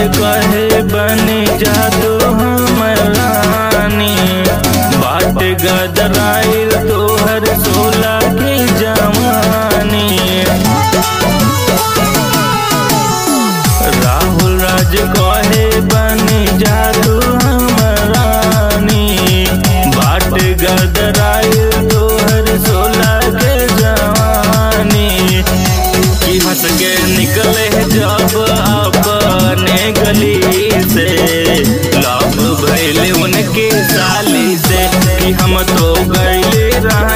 कहे बने जादू हमर रानी बाट गदराइल तोहर सोला के जवानी राहुल राज कहे बने जादू हमर रानी बाट गदराइल तोहर सोला के जवानी की हंस के निकले जब अपने गली से लव भैले उनके साली से कि हम तो गईले रह